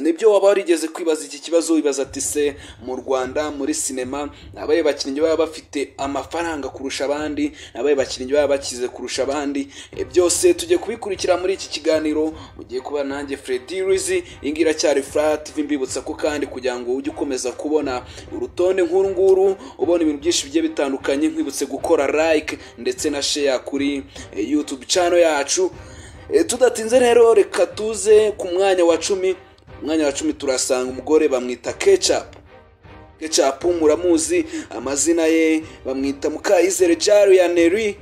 nibyo waba warigeze kwibaza iki kibazo wibaza ati se mu rwanda muri sinema ni abahe bakinnyi baba bafite amafaranga kurusha abandi ni abahe bakinnyi baba bakize kurusha abandi E, byose tujye kubikurikira muri iki kiganiro mugiye kuba nanjye Freddy Rizi iyi ngiyi iracyari Flat TV mbibutsa ko kandi kugira ngo ujye ukomeza kubona urutonde nk'uru nguru ubona ibintu byinshi bigiye bitandukanye nkwibutse gukora like ndetse na share kuri e, YouTube channel yacu E, tudatinze rero reka tuze ku mwanya wa cumi umwanya wa cumi turasanga umugore bamwita kecapu kecapu muramuzi amazina ye bamwita mukayizere jariyaneri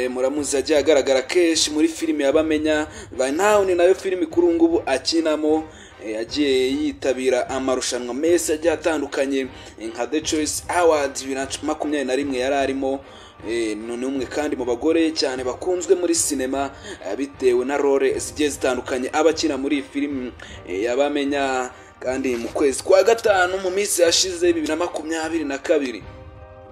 muramuzi yagiye agaragara kenshi muri filime y'abamenya vanawuni nayo filime kuri ubu ngubu akinamo E, yagiye yitabira amarushanwa menshi agiye atandukanye e, nka the choice awards bibiri na makumyabiri na rimwe yari arimo E, ni umwe kandi mu bagore cyane bakunzwe muri sinema e, bitewe na role zigiye zitandukanye abakina muri iyi filimi e, yabamenya kandi mu kwezi kwa gatanu mu minsi yashize bibiri na makumyabiri na kabiri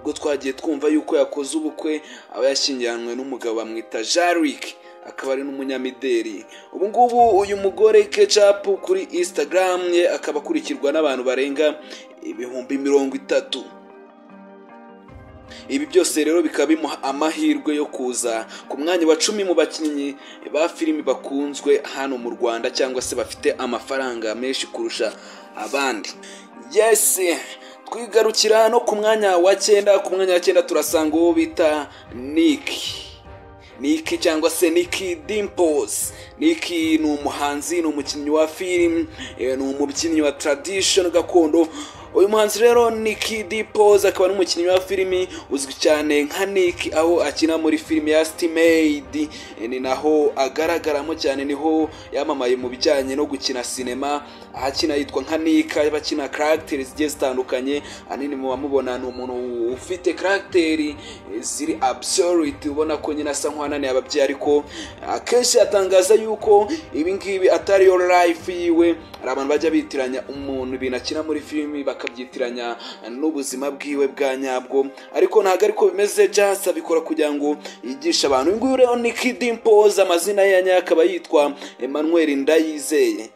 ubwo twagiye twumva yuko yakoze ubukwe aba yashyingiranywe n'umugabo bamwita jarik akaba ari n'umunyamideli ubu ngubu uyu mugore kecapu kuri instagram ye akaba akurikirwa n'abantu barenga ibihumbi mirongo itatu ibi byose rero bikaba bimuha amahirwe yo kuza ku mwanya wa cumi mu bakinnyi ba filimi bakunzwe hano mu rwanda cyangwa se bafite amafaranga menshi kurusha abandi yes twigarukira no ku mwanya wa cyenda ku mwanya wa cyenda turasanga uwo bita niki niki cyangwa se niki dimples niki ni umuhanzi ni umukinnyi wa filimi eh, ni umubyinnyi wa tradition gakondo uyu muhanzi rero niki dimples akaba n'umukinnyi wa filimi uzwi cyane nka niki aho akina muri filimi ya stimade ni naho agaragaramo cyane niho yamamaye mu bijyanye no gukina sinema aho akina yitwa nka nika aba akina karagiteri zigiye zitandukanye ahanini mu bamubona ni umuntu ufite karagiteri eh, ziri absolute ubona ko nyine asa nk'uwananiye ababyeyi ariko akenshi yatangaza yuko ibi ngibi atari yo life yiwe hari abantu bajya bitiranya umuntu ibintu akina muri filimi bakabyitiranya n'ubuzima bwiwe bwa nyabwo ariko ntabwo ariko bimeze jasa abikora kugira ngo yigishe abantu uyu nguyu rero ni Kid Dimpoz, amazina ye ya nyayo akaba yitwa Emmanuel Ndayizeye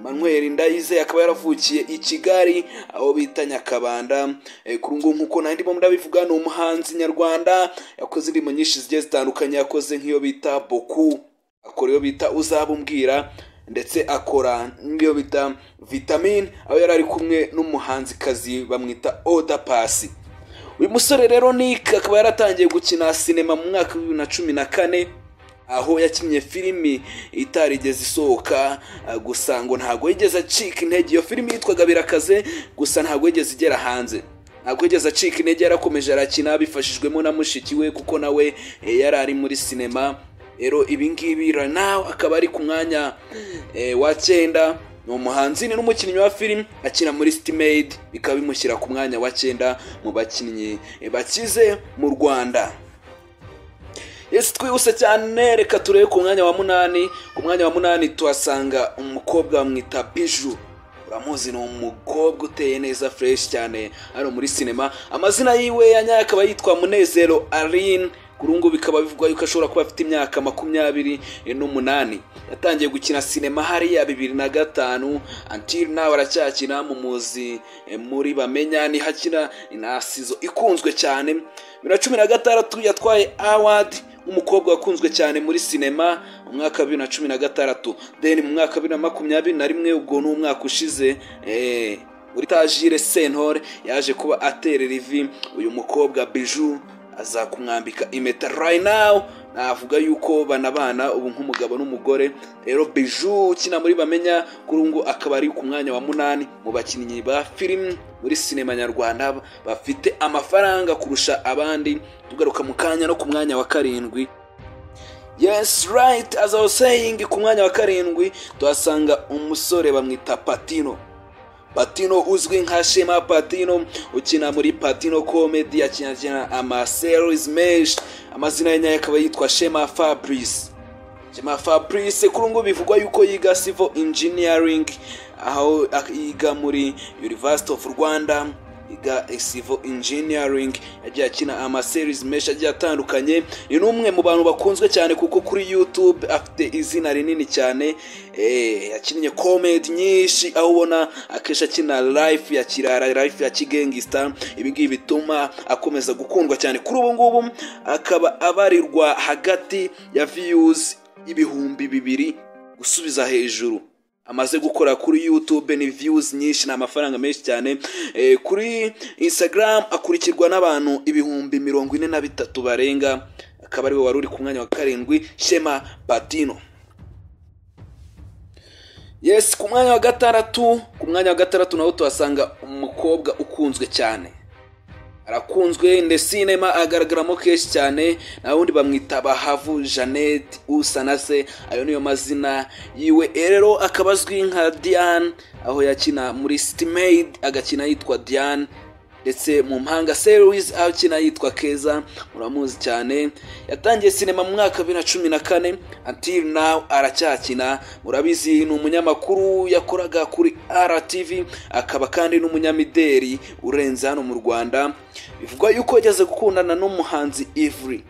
Manuel Ndayizeye akaba yaravukiye i Kigali aho bita Nyakabanda Eh, kuri ngo nkuko nandi bo ndabivuga ni umuhanzi nyarwanda yakoze indirimbo nyinshi zigiye zitandukanye yakoze nk'iyo bita Boku akora iyo bita uzabumbwira ndetse akora n'iyo bita vitamine aho yari ari kumwe n'umuhanzikazi bamwita Oda Pasi uyu musore rero Nick akaba yaratangiye gukina sinema mu mwaka wa bibiri na cumi na kane aho yakinnye filimi itarigeze isohoka uh, gusa ngo ntabwo yigeze acika intege iyo filimi yitwaga birakaze gusa ntabwo yigeze igera hanze ntabwo yigeze acika intege yarakomeje arakina bifashijwemo na mushiki we kuko nawe eh, yari ari muri sinema rero ibi ngibi right now akaba ari ku mwanya eh, wa cyenda ni umuhanzi ni n'umukinnyi wa filimi akina muri stimade bikaba bimushyira ku mwanya wa cyenda mu bakinnyi eh, bakize mu rwanda Yes twihuse cyane reka turebe ku mwanya wa munani ku mwanya wa munani tuhasanga umukobwa bamwita Biju uramuzi ni umukobwa uteye neza fresh cyane hano muri sinema amazina yiwe ya nyayo akaba yitwa Munezero Aline kuri ubu ngubu bikaba bivugwa yuko ashobora kuba afite imyaka makumyabiri n'umunani yatangiye gukina sinema hariya bibiri na gatanu until nawe aracyakina mu muzi eh, muri bamenya niho akina na sizo ikunzwe cyane bibiri na cumi na gatandatu yatwaye awadi umukobwa wakunzwe cyane muri sinema mu mwaka wa bibiri na cumi na gatandatu then mu mwaka wa bibiri na makumyabiri na rimwe ubwo ni umwaka ushize eh, muri tajire sentore yaje kuba aterera ivi uyu mukobwa biju aza kumwambika impeta right now navuga yuko banabana ubu nk'umugabo n'umugore rero biju ukina muri bamenya kuri ubu ngubu akaba ari ku mwanya wa munani mu bakinnyi ba filimi muri sinema nyarwanda bafite amafaranga kurusha abandi tugaruka mu kanya no ku mwanya wa karindwi yes right as I was saying ku mwanya wa karindwi tuhasanga umusore bamwita patino patino uzwi nka shema patino ukina muri patino comedy akinakina amaseries menshi amazina ye nyayo akaba yitwa shema fabrice shema fabrice kuri ubu ngubu bivugwa yuko yiga civil engineering aho ak- yiga muri university of rwanda iga civil engineering yagiye akina amaseries menshi agiye atandukanye ni n'umwe mu bantu bakunzwe cyane kuko kuri youtube afite izina rinini cyane eh, yakinnye comedy nyinshi aho ubona akenshi akina life ya kirara life ya kigengista ibi ngibi bituma akomeza gukundwa cyane kuri ubu ngubu akaba abarirwa hagati ya views ibihumbi bibiri gusubiza hejuru amaze gukora kuri youtube ni views nyinshi ni amafaranga menshi cyane Eh, kuri instagram akurikirwa n'abantu ibihumbi mirongo ine na bitatu barenga akaba ariwe wari uri ku mwanya wa karindwi shema patino yes ku mwanya wa gatandatu ku mwanya wa gatandatu naho tuhasanga umukobwa ukunzwe cyane arakunzwe ndesinema agaragaramo kenshi cyane naho undi bamwita bahavu jeannette usanase ayo niyo mazina yiwe rero akaba azwi nka diane aho yakina muri stimade agakina yitwa diane ndetse mu mpanga series aho akina yitwa keza muramuzi cyane yatangiye sinema mu mwaka wa bibiri na cumi na kane until now aracyakina murabizi ni umunyamakuru yakoraga kuri RTV akaba kandi n'umunyamideri urenze hano mu Rwanda bivugwa yuko yageze gukundana n'umuhanzi Ivry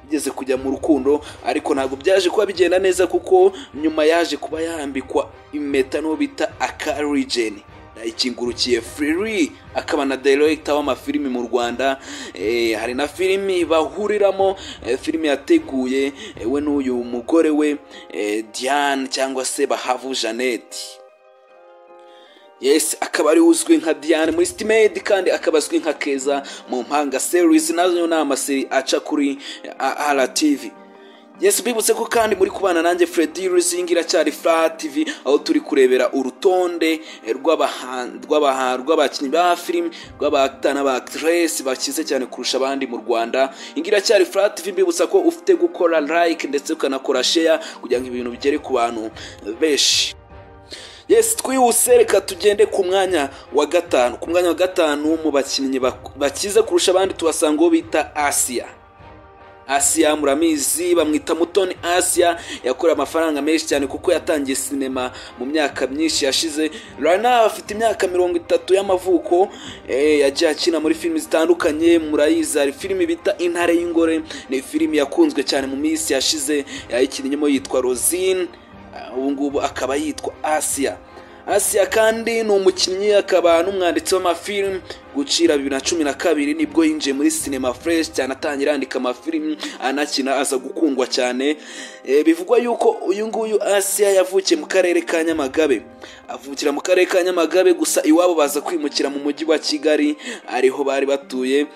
yigeze kujya mu rukundo ariko ntabwo byaje kuba bigenda neza kuko nyuma yaje kuba yarambikwa impeta n'uwo bita akarijeni ikingurukiye Free akaba na director w'amafilimi mu Rwanda eh, hari na filimi bahuriramo eh, filimi yateguye eh, we n'uyu mugore we eh, Diane cyangwa se Bahavu Jeannette yes akaba ari uzwi nka Diane muri Stimade kandi akaba azwi nka Keza mu mpanga series nazo ni amaseri aca kuri eh, RTV Yesu bibutse ko kandi muri kubana nanjye Freddy Ruzingi iracyari Flat TV aho turi kurebera urutonde rw'abahan- rw'abaha- rw'abakinnyi ba film rw'abatana ba actress bakize cyane kurusha abandi mu Rwanda ingi iracyari Flat TV mbibutsa ko ufite gukora like ndetse ukanakora share kugira ngo ibintu bigere ku bantu benshi Yes twihuse reka tugende ku mwanya wa gatanu ku mwanya wa gatanu mu bakinnyi bak- bakize kurusha abandi tuhasanga uwo bita Asia Asia muramizi bamwita Mutoni Asia yakorewe amafaranga menshi cyane kuko yatangiye sinema mu myaka myinshi yashize right now afite imyaka mirongo itatu y'amavuko eh, yagiye akina muri filimi zitandukanye murayizi hari filimi bita intare y'ingore ni filimi yakunzwe cyane mu minsi yashize yayikinnyeho yitwa Rosine Ah, ubu ngubu akaba yitwa Asia Asia kandi ni umukinnyi akaba n'umwanditsi w'amafilimi gucira bibiri na cumi na kabiri nibwo yinjiye muri sinema fresh cyane atangira yandika amafilimi anakina aza gukundwa cyane Eh, bivugwa yuko uyu nguyu Asia yavukiye mu karere ka Nyamagabe avukira mu karere ka Nyamagabe gusa iwabo baza kwimukira mu mujyi wa Kigali ariho bari batuye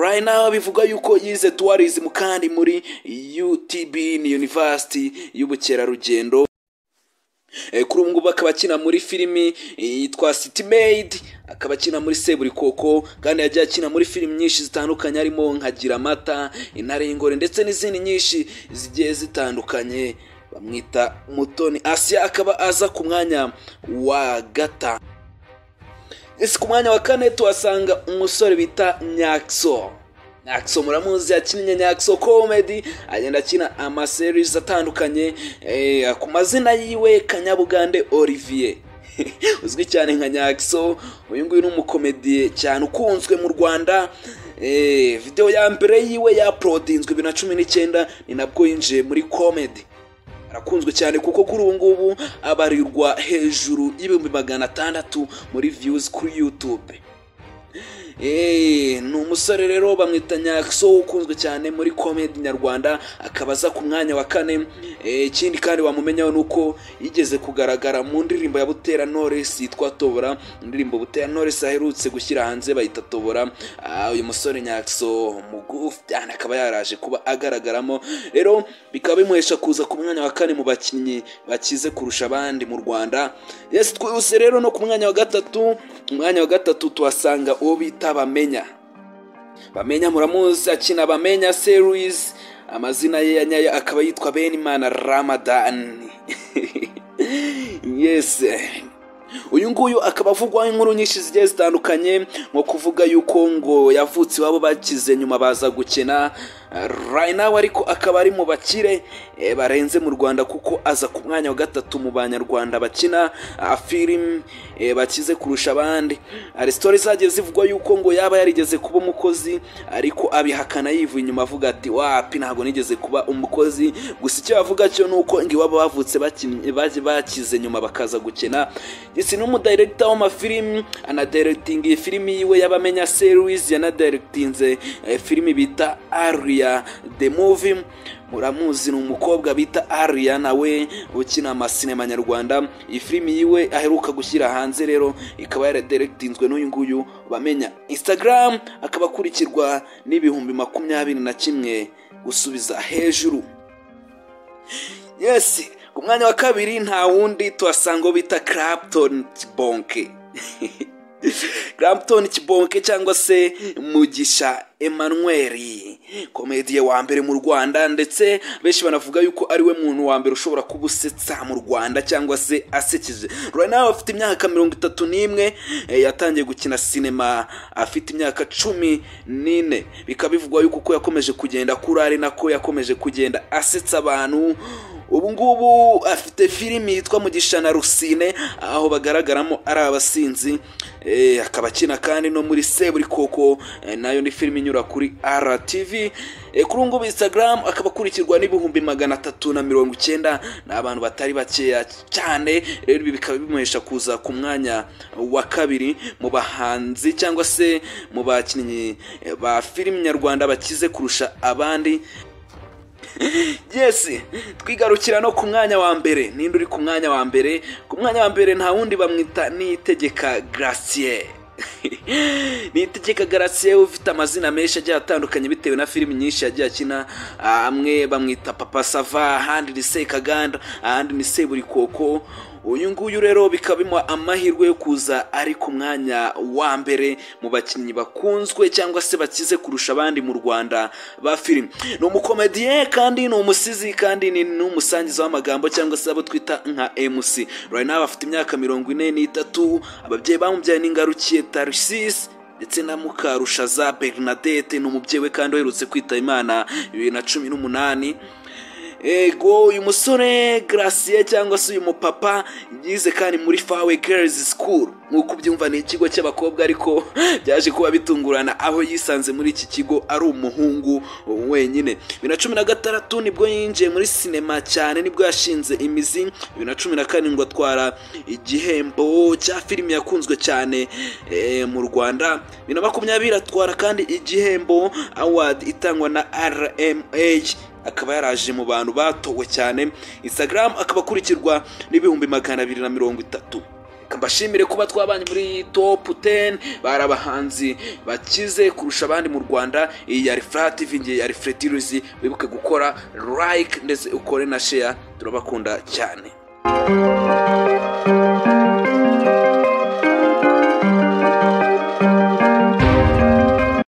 right now bivugwa yuko yize tourism kandi muri UTB ni University y'ubukerarugendo Eh, kuri ubu ngubu akaba akina muri filimi yitwa City Maid akaba akina muri Seburikoko kandi yagiye akina muri filimi nyinshi zitandukanye harimo nkagira amata intare y'ingore ndetse n'izindi nyinshi zigiye zitandukanye bamwita Mutoni Asia akaba aza ku mwanya wa gata ese ku mwanya wa kane tuhasanga umusore bita Nyakso Nyakso muramuzi yakinnye Nyakso comedy agenda akina amaseries atandukanye eh, ku mazina yiwe Kanyabugande Olivier uzwi cyane nka Nyakso uyu nguyu ni umukomediye cyane ukunzwe mu Rwanda eh, video ya mbere yiwe yaprodinzwe bibiri na cumi n'icyenda ni nabwo yinjiye muri comedy arakunzwe cyane kuko kuri ubu ngubu abarirwa hejuru y'ibihumbi magana atandatu muri views kuri YouTube Eh, ni umusore rero bamwita Nyakso ukunzwe cyane muri comedy nyarwanda akaba aza ku mwanya wa kane Eh, ikindi kandi wamumenyaho ni uko yigeze kugaragara mu ndirimbo ya Butera Knowless yitwa Tobora indirimbo Butera Knowless aherutse gushyira hanze bayita Tobora Ah, uyu musore Nyakso mugufi cyane akaba yaraje kuba agaragaramo rero bikaba bimuhesha kuza ku mwanya wa kane mu bakinnyi bakize kurusha abandi mu Rwanda yes twihuse rero no ku mwanya wa gatatu mu mwanya wa gatatu tuhasanga uwo bita bamenya bamenya muramuzi akina bamenya series amazina ye ya nyayo akaba yitwa benimana ramadan yes uyu nguyu akaba avugwaho inkuru nyinshi zigiye zitandukanye nko kuvuga yuko ngo yavutse iwabo bakize nyuma baza gukina nawe ariko akaba ari mu bakire barenze mu rwanda kuko aza ku mwanya wa gatatu mu banyarwanda bakina filime bakize kurusha abandi hari sitori zagiye zivugwa yuko ngo yaba yarigeze kuba umukozi ariko abihakana yivuye inyuma avuga ati wapi ntabwo nigeze kuba umukozi gusa icyo bavuga cyo ni uko iwabo bavutse bakize nyuma bakaza gukina ndetse n'umudiregita w'amafilimi anadiregitinga iyi filimi yiwe y'abamenya seruwizi yanadiregitinze filimi bita ariya the movie muramuzi ni umukobwa bita ariya nawe ukina amasinema nyarwanda iyi filimi yiwe aheruka gushyira hanze rero ikaba yaradiregitinzwe n'uyu nguyu bamenya instagram akaba akurikirwa n'ibihumbi makumyabiri na kimwe gusubiza hejuru yesi ku mwanya wa kabiri nta wundi tuhasanga bita clapton bonke Clapton Kibonke cyangwa se Mugisha Emmanuel komediye wa mbere mu Rwanda ndetse benshi banavuga yuko ari we muntu wa mbere ushobora kuba usetsa mu Rwanda cyangwa se asekeje Rwanda afite imyaka mirongo itatu n'imwe yatangiye gukina sinema afite imyaka cumi n'ine bikaba bivugwa yuko uko yakomeje kugenda kuri ari nako yakomeje kugenda asetsa abantu ubu ngubu afite filimi yitwa mugisha na rusine aho bagaragaramo ari abasinzi akaba akina kandi no muri seburikoko nayo ni filimi inyura kuri RTV kuri ubu ngubu instagram akaba akurikirwa n'ibihumbi magana atatu na mirongo icyenda ni abantu batari bakeya cyane rero ibi bikaba bimuhesha kuza ku mwanya wa kabiri mu bahanzi cyangwa se mu bakinnyi ba filimi nyarwanda bakize kurusha abandi yesi twigarukira no ku mwanya wa mbere ninde uri ku mwanya wa mbere ku mwanya wa mbere nta wundi bamwita niyitegeka garasiye niyitegeka garasiye ufite amazina menshi agiye atandukanye bitewe na filimi nyinshi yagiye akina amwe bamwita papa sava ahandi ni sekaganda ahandi ni seburikoko uyu nguyu rero bikaba bimuha amahirwe yo kuza ari ku mwanya wa mbere mu bakinnyi bakunzwe cyangwa se bakize kurusha abandi mu rwanda ba filime ni umukomediye kandi ni umusizi kandi ni n'umusangiza w'amagambo cyangwa se abo twita nka emusi nawe afite imyaka mirongo ine n'itatu ababyeyi bamubyaye n'ingarukiye tarisisi ndetse na mukarushaza bernadette ni umubyeyi we kandi uherutse kwita imana bibiri na cumi n'umunani ego uyu musore garasiye cyangwa se uyu mupapa yize kandi muri fawe gerizi sikuru nk'uko ubyumva ni ikigo cy'abakobwa ariko byaje kuba bitungurana aho yisanze muri iki kigo ari umuhungu wenyine bibiri na cumi na gatandatu nibwo yinjiye muri sinema cyane nibwo yashinze imizi bibiri na cumi na karindwi atwara igihembo cya filime yakunzwe cyane mu rwanda bibiri na makumyabiri atwara kandi igihembo awadi itangwa na rma akaba yaraje mu bantu batowe cyane instagram akaba akurikirwa n'ibihumbi magana abiri na mirongo itatu bashimire kuba twabanye muri topu teni bari abahanzi bakize kurusha abandi mu rwanda iyi ya refurati ngiye ya refuretiruzi wibuke gukora like ndetse ukore na sheya turabakunda cyane